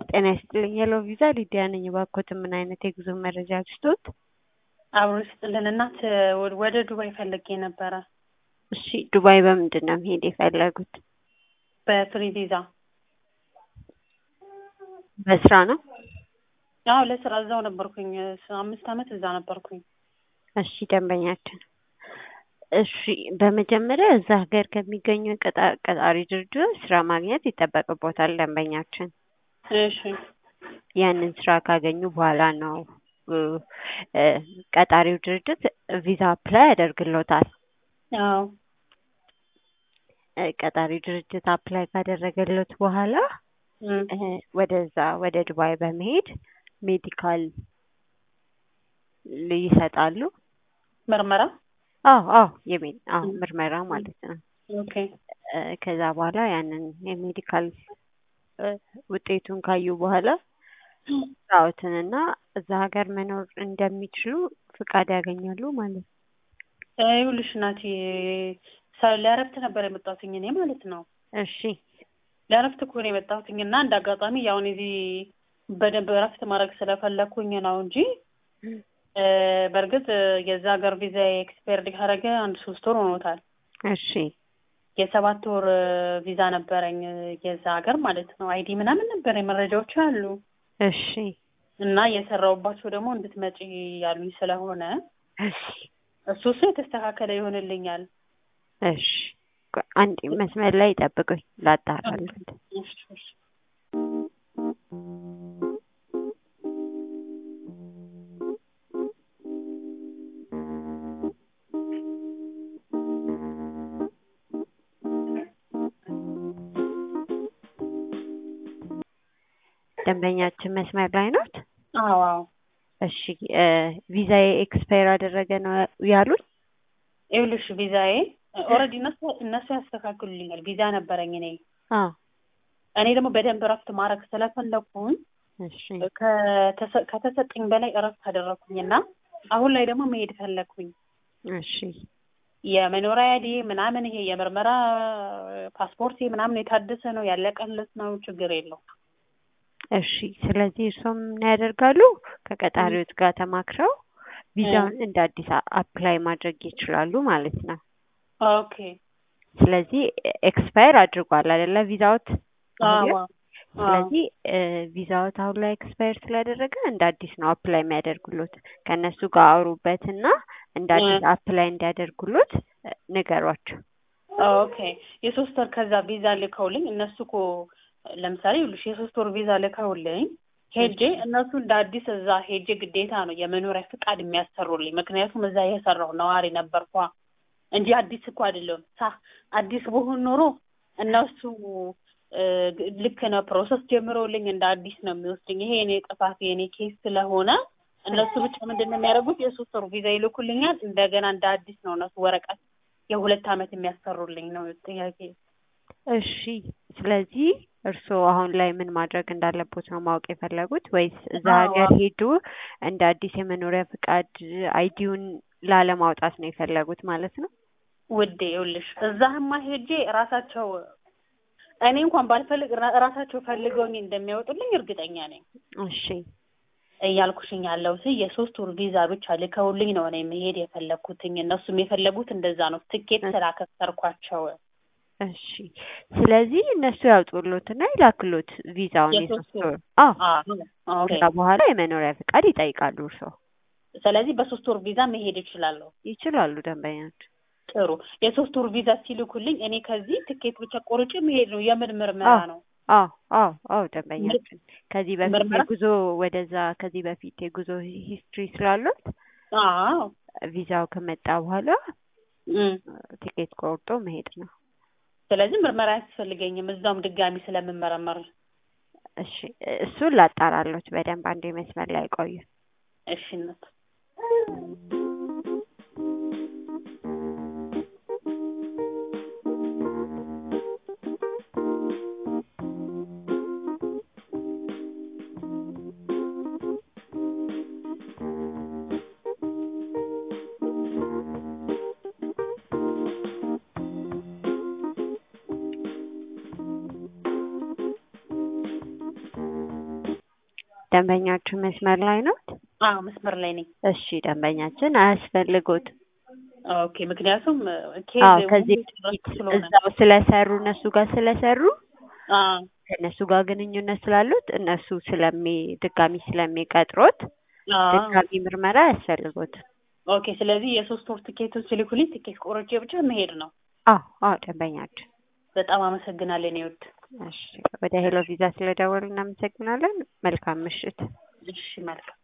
ጤና ይስጥልኝ ሄሎ ቪዛ ሊዲያ ነኝ። እባክዎት ምን አይነት የጉዞ መረጃ ልስጥዎት? አብሮ ይስጥልን እናት ወደ ዱባይ ፈልጌ ነበረ። እሺ ዱባይ በምንድን ነው መሄድ የፈለጉት? በፍሪ ቪዛ። በስራ ነው? አዎ ለስራ እዛው ነበርኩኝ። አምስት አመት እዛ ነበርኩኝ። እሺ ደንበኛችን እሺ በመጀመሪያ እዛ ሀገር ከሚገኙ ቀጣ- ቀጣሪ ድርጅቶች ስራ ማግኘት ይጠበቅቦታል ደንበኛችን። እሺ ያንን ስራ ካገኙ በኋላ ነው እ እ ቀጣሪው ድርጅት ቪዛ አፕላይ ያደርግሎታል። አዎ እ ቀጣሪው ድርጅት አፕላይ ካደረገሎት በኋላ እም፣ እ ወደዛ ወደ ዱባይ በመሄድ ሜዲካል ል- ይሰጣሉ። ምርመራ አዎ አዎ የሜ አዎ ምርመራ ማለት ነው። ኦኬ እ ከዛ በኋላ ያንን የሜዲካል እ ውጤቱን ካዩ በኋላ ስራዎትንና እዛ ሀገር መኖር እንደሚችሉ ፍቃድ ያገኛሉ ማለት ነው። ይኸውልሽ እናቴ ሰ- ለእረፍት ነበር የመጣሁትኝ እኔ ማለት ነው። እሺ ለእረፍት እኮ ነው የመጣሁትኝ እና እንደ አጋጣሚ ያው እኔ እዚህ በደንብ እረፍት ማድረግ ስለፈለኩኝ ነው እንጂ እ በእርግጥ የዛ ሀገር ቪዛ ኤክስፓየርድ ካደረገ አንድ ሶስት ወር ሆኖታል። እሺ የሰባት ወር ቪዛ ነበረኝ የዛ ሀገር ማለት ነው። አይዲ ምናምን ነበረኝ መረጃዎች አሉ እሺ እና የሰራሁባቸው ደግሞ እንድትመጪ ያሉኝ ስለሆነ እሺ እሱ እሱ የተስተካከለ ይሆንልኛል። እሺ ቆይ አንዴ መስመር ላይ ጠብቁኝ ላጣራለት። እሺ፣ እሺ። ደንበኛችን መስመር ላይ ኖት? አዎ አዎ እሺ እ ቪዛዬ ኤክስፓየር አደረገ ነው ያሉኝ? ይኸውልሽ ቪዛዬ ኦልሬዲ እነሱ እነሱ ያስተካክሉልኛል። ቪዛ ነበረኝ እኔ አዎ እኔ ደግሞ በደንብ እረፍት ማድረግ ስለፈለኩኝ እሺ ከተሰ- ከተሰጠኝ በላይ እረፍት አደረኩኝና አሁን ላይ ደግሞ መሄድ ፈለኩኝ። እሺ የመኖሪያ አይዲ ምናምን ይሄ የምርመራ ፓስፖርት ምናምን የታደሰ ነው ያለቀለት ነው ችግር የለው። እሺ ስለዚህ እርሶም ምን ያደርጋሉ? ከቀጣሪዎች ጋር ተማክረው ቪዛውን እንደ አዲስ አ- አፕላይ ማድረግ ይችላሉ ማለት ነው። ኦኬ ስለዚህ ኤክስፓየር አድርጓል አይደለ ቪዛዎት? አሁን አዎ ላይ? ስለዚህ እ ቪዛዎት አሁን ላይ ኤክስፓየር ስላደረገ እንደ አዲስ ነው አፕላይ የሚያደርጉሎት። ከእነሱ ጋር አውሩበትና እንደ አዲስ አፕላይ እንዲያደርጉሎት እ ንገሯቸው። ኦኬ የሶስት ወር ከዛ ቪዛ ልከውልኝ እነሱ እኮ ለምሳሌ ይኸውልሽ የሶስት ወር ቪዛ ልከውልኝ ሄጄ እነሱ እንደ አዲስ እዛ ሄጄ ግዴታ ነው የመኖሪያ ፍቃድ የሚያሰሩልኝ። ምክንያቱም እዛ የሰራው ነዋሪ ነበርኳ እንጂ አዲስ እኮ አይደለም። ሳ አዲስ በሆን ኖሮ እነሱ እ ግ- ልክ ነው ፕሮሰስ ጀምረውልኝ እንደ አዲስ ነው የሚወስድኝ። ይሄ የኔ ጥፋት የኔ ኬስ ስለሆነ እነሱ ብቻ ምንድን ነው የሚያደርጉት የሶስት ወር ቪዛ ይልኩልኛል። እንደገና እንደ አዲስ ነው እነሱ ወረቀት የሁለት ዓመት የሚያሰሩልኝ ነው ጥያቄ። እሺ ስለዚህ እርስዎ አሁን ላይ ምን ማድረግ እንዳለቦት ነው ማወቅ የፈለጉት ወይስ እዛ አዎ። ሀገር ሄዱ እንደ አዲስ የመኖሪያ ፍቃድ አይዲውን ላለማውጣት ነው የፈለጉት ማለት ነው? ውዴ ይኸውልሽ እዛህማ ሄጄ ራሳቸው እኔ እንኳን ባልፈልግ ራ- ራሳቸው ፈልገውኝ እንደሚያወጡልኝ እርግጠኛ ነኝ እሺ እያልኩሽኝ ያለሁት የሶስት ወር ቪዛ ብቻ ልከውልኝ ነው እኔ መሄድ የፈለግኩትኝ። እነሱም የፈለጉት እንደዛ ነው። ትኬት ስላከሰርኳቸው እሺ ስለዚህ እነሱ ያውጡሎትና ይላክሎት ቪዛውን የሶስት የሶስት ወር። ወር አዎ አዎ ኦኬ። ከዛ በኋላ የመኖሪያ ፍቃድ ይጠይቃሉ እርስዎ ስለዚህ በሶስት ወር ቪዛ መሄድ እችላለሁ። ይችላሉ ደንበኛች ጥሩ። የሶስት ወር ቪዛ ሲልኩልኝ እኔ ከዚህ ትኬት ብቻ ቆርጬ መሄድ ነው። የምን ምርመራ አዎ። ነው? አዎ አዎ አዎ ደንበኛችን ከዚህ በፊት ምርመራ? የጉዞ ወደዛ ከዚህ በፊት የጉዞ ሂስትሪ ስላሉት አዎ ቪዛው ከመጣ በኋላ እም። ቲኬት ቆርጦ መሄድ ነው። ስለዚህ ምርመራ አያስፈልገኝም እዛውም ድጋሚ ስለምመረመር። እሺ እሱን ላጣራሎት በደንብ አንዴ መስመር ላይ ቆዩ። እሺ እናት ደንበኛችን መስመር ላይ ነው? አዎ መስመር ላይ ነኝ። እሺ ደንበኛችን አያስፈልጉት። ኦኬ ምክንያቱም ኬዝ አዎ ከዚህ ሙሉ በፊት ስለሆነ እዛው ስለሰሩ እነሱ ጋር ስለሰሩ አዎ ከእነሱ ጋር ግንኙነት ስላሉት እነሱ ስለሚ ድጋሚ ስለሚቀጥሮት አዎ ድጋሚ ምርመራ አያስፈልጉትም። ኦኬ ስለዚህ የሶስት ወር ትኬቱን ሲልኩልኝ ትኬት ቆርጬ ብቻ መሄድ ነው። አዎ አዎ ደንበኛችን በጣም አመሰግናለን ይወድ እሺ ወደ ሄሎ ቪዛ ስለደወሉ እናመሰግናለን። መልካም ምሽት። እሺ መልካም